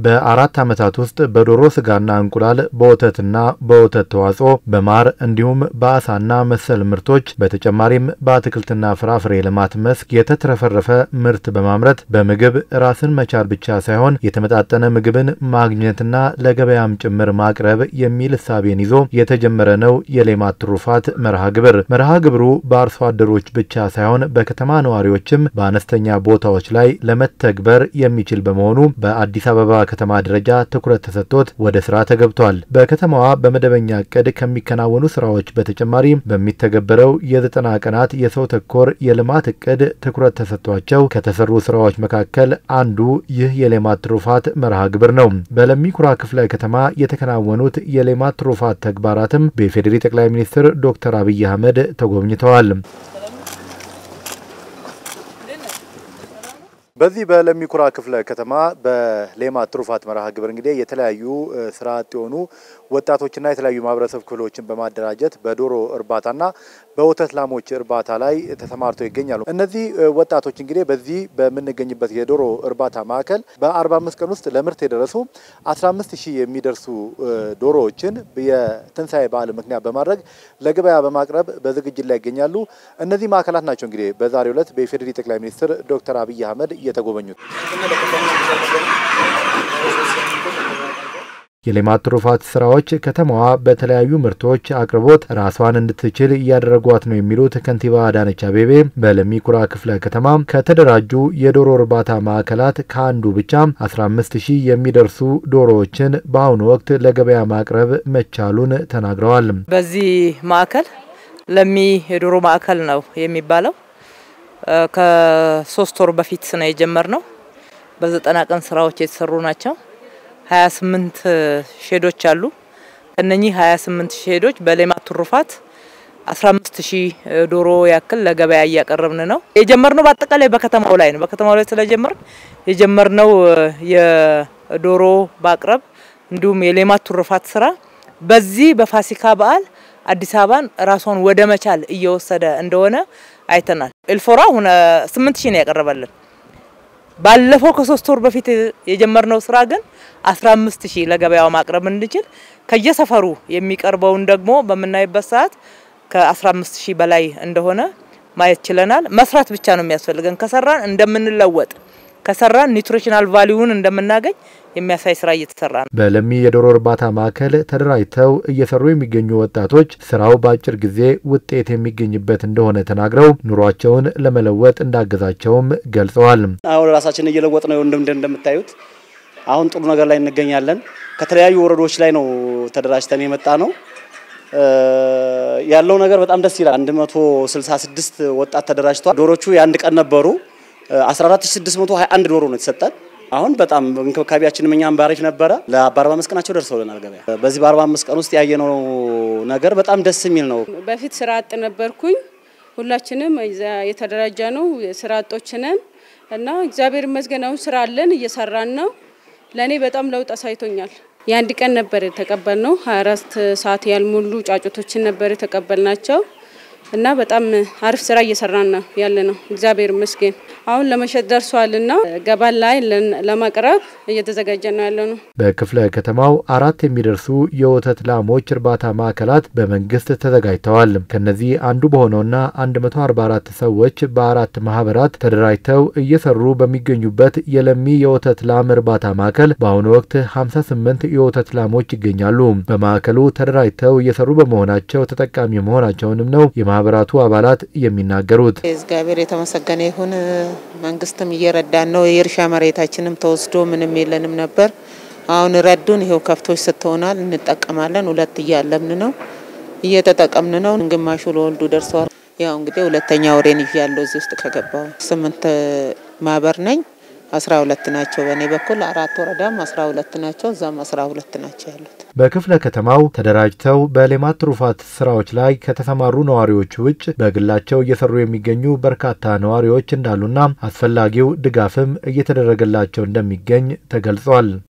በአራት ዓመታት ውስጥ በዶሮ ስጋና እንቁላል፣ በወተትና በወተት ተዋጽኦ፣ በማር እንዲሁም በአሳና መሰል ምርቶች በተጨማሪም በአትክልትና ፍራፍሬ ልማት መስክ የተትረፈረፈ ምርት በማምረት በምግብ ራስን መቻል ብቻ ሳይሆን የተመጣጠነ ምግብን ማግኘትና ለገበያም ጭምር ማቅረብ የሚል እሳቤን ይዞ የተጀመረ ነው የሌማት ትሩፋት መርሃ ግብር። መርሃ ግብሩ በአርሶ አደሮች ብቻ ሳይሆን በከተማ ነዋሪዎችም በአነስተኛ ቦታዎች ላይ ለመተግበር የሚችል በመሆኑ በአዲስ አበባ ከተማ ደረጃ ትኩረት ተሰጥቶት ወደ ስራ ተገብቷል። በከተማዋ በመደበኛ እቅድ ከሚከናወኑ ስራዎች በተጨማሪ በሚተገበረው የዘጠና ቀናት የሰው ተኮር የልማት እቅድ ትኩረት ተሰጥቷቸው ከተሰሩ ስራዎች መካከል አንዱ ይህ የሌማት ትሩፋት መርሃ ግብር ነው። በለሚ ኩራ ክፍለ ከተማ የተከናወኑት የሌማት ትሩፋት ተግባራትም በኢፌዴሪ ጠቅላይ ሚኒስትር ዶክተር አብይ አህመድ ተጎብኝተዋል። በዚህ በለሚ ኩራ ክፍለ ከተማ በሌማት ትሩፋት መርሃ ግብር እንግዲህ የተለያዩ ስራ አጥ የሆኑ ወጣቶችና የተለያዩ ማህበረሰብ ክፍሎችን በማደራጀት በዶሮ እርባታና በወተት ላሞች እርባታ ላይ ተሰማርተው ይገኛሉ። እነዚህ ወጣቶች እንግዲህ በዚህ በምንገኝበት የዶሮ እርባታ ማዕከል በ45 ቀን ውስጥ ለምርት የደረሱ 15 ሺህ የሚደርሱ ዶሮዎችን የትንሣኤ በዓል ምክንያት በማድረግ ለገበያ በማቅረብ በዝግጅት ላይ ይገኛሉ። እነዚህ ማዕከላት ናቸው እንግዲህ በዛሬው ዕለት በኢፌዴሪ ጠቅላይ ሚኒስትር ዶክተር አብይ አህመድ የተጎበኙት። የሌማት ትሩፋት ስራዎች ከተማዋ በተለያዩ ምርቶች አቅርቦት ራሷን እንድትችል እያደረጓት ነው የሚሉት ከንቲባ አዳነች አቤቤ በለሚ ኩራ ክፍለ ከተማ ከተደራጁ የዶሮ እርባታ ማዕከላት ከአንዱ ብቻ 15 ሺህ የሚደርሱ ዶሮዎችን በአሁኑ ወቅት ለገበያ ማቅረብ መቻሉን ተናግረዋል። በዚህ ማዕከል ለሚ የዶሮ ማዕከል ነው የሚባለው። ከሶስት ወር በፊት ነው የጀመርነው። በዘጠና ቀን ስራዎች የተሰሩ ናቸው። 28 ሼዶች አሉ። ከነኚህ 28 ሼዶች በሌማት ትሩፋት 15 ሺህ ዶሮ ያክል ለገበያ እያቀረብን ነው። የጀመርነው በአጠቃላይ በከተማው ላይ ነው። በከተማው ላይ ስለጀመርን የጀመርነው የዶሮ ማቅረብ እንዲሁም የሌማት ትሩፋት ስራ በዚህ በፋሲካ በዓል አዲስ አበባን ራሷን ወደ መቻል እየወሰደ እንደሆነ አይተናል። ኤልፎራ ሁነ 8 ሺህ ነው ያቀረበልን። ባለፈው ከሶስት ወር በፊት የጀመርነው ስራ ግን 15 ሺህ ለገበያው ማቅረብ እንድንችል ከየሰፈሩ የሚቀርበውን ደግሞ በምናይበት ሰዓት ከ15 ሺህ በላይ እንደሆነ ማየት ችለናል። መስራት ብቻ ነው የሚያስፈልገን። ከሰራን እንደምንለወጥ ከሰራን ኒውትሪሽናል ቫሊዩን እንደምናገኝ የሚያሳይ ስራ እየተሰራ ነው። በለሚ የዶሮ እርባታ ማዕከል ተደራጅተው እየሰሩ የሚገኙ ወጣቶች ስራው በአጭር ጊዜ ውጤት የሚገኝበት እንደሆነ ተናግረው ኑሯቸውን ለመለወጥ እንዳገዛቸውም ገልጸዋል። አሁን ራሳችን እየለወጥ ነው። እንደምታዩት አሁን ጥሩ ነገር ላይ እንገኛለን። ከተለያዩ ወረዶች ላይ ነው ተደራጅተን የመጣ ነው። ያለው ነገር በጣም ደስ ይላል። 166 ወጣት ተደራጅተዋል። ዶሮቹ የአንድ ቀን ነበሩ። 14621 ዶሮ ነው የተሰጠን። አሁን በጣም እንክብካቤያችንም እኛም ባሪፍ ነበረ። በ45 ቀናቸው ደርሰውልናል ገበያ። በዚህ በ45 ቀን ውስጥ ያየነው ነገር በጣም ደስ የሚል ነው። በፊት ስራ አጥ ነበርኩኝ። ሁላችንም የተደራጀ ነው ስራ አጦች ነን እና እግዚአብሔር ይመስገን አሁን ስራ አለን፣ እየሰራን ነው። ለእኔ በጣም ለውጥ አሳይቶኛል። የአንድ ቀን ነበር የተቀበልነው። 24 ሰዓት ያልሞሉ ጫጩቶችን ነበር የተቀበልናቸው እና በጣም አሪፍ ስራ እየሰራን ነው ያለ ነው። እግዚአብሔር ይመስገን አሁን ለመሸጥ ደርሷልና ገባን ላይ ለማቅረብ እየተዘጋጀ ነው ያለ ነው። በክፍለ ከተማው አራት የሚደርሱ የወተት ላሞች እርባታ ማዕከላት በመንግስት ተዘጋጅተዋል። ከነዚህ አንዱ በሆነውና 144 ሰዎች በአራት ማህበራት ተደራጅተው እየሰሩ በሚገኙበት የለሚ የወተት ላም እርባታ ማዕከል በአሁኑ ወቅት 58 የወተት ላሞች ይገኛሉ። በማዕከሉ ተደራጅተው እየሰሩ በመሆናቸው ተጠቃሚ መሆናቸውንም ነው የማህበራቱ አባላት የሚናገሩት። እግዚአብሔር የተመሰገነ ይሁን። መንግስትም እየረዳን ነው። የእርሻ መሬታችንም ተወስዶ ምንም የለንም ነበር። አሁን ረዱን። ይኸው ከብቶች ስትሆናል እንጠቀማለን። ሁለት እያለምን ነው እየተጠቀምን ነው። ግማሹ ለወልዱ ደርሰዋል። ያው እንግዲህ ሁለተኛ ወሬን ይዣለሁ እዚህ ውስጥ ከገባው ስምንት ማህበር ነኝ። አስራ ሁለት ናቸው በእኔ በኩል አራት ወረዳም አስራ ሁለት ናቸው እዛም አስራ ሁለት ናቸው ያሉት። በክፍለ ከተማው ተደራጅተው በሌማት ትሩፋት ስራዎች ላይ ከተሰማሩ ነዋሪዎች ውጭ በግላቸው እየሰሩ የሚገኙ በርካታ ነዋሪዎች እንዳሉና አስፈላጊው ድጋፍም እየተደረገላቸው እንደሚገኝ ተገልጿል።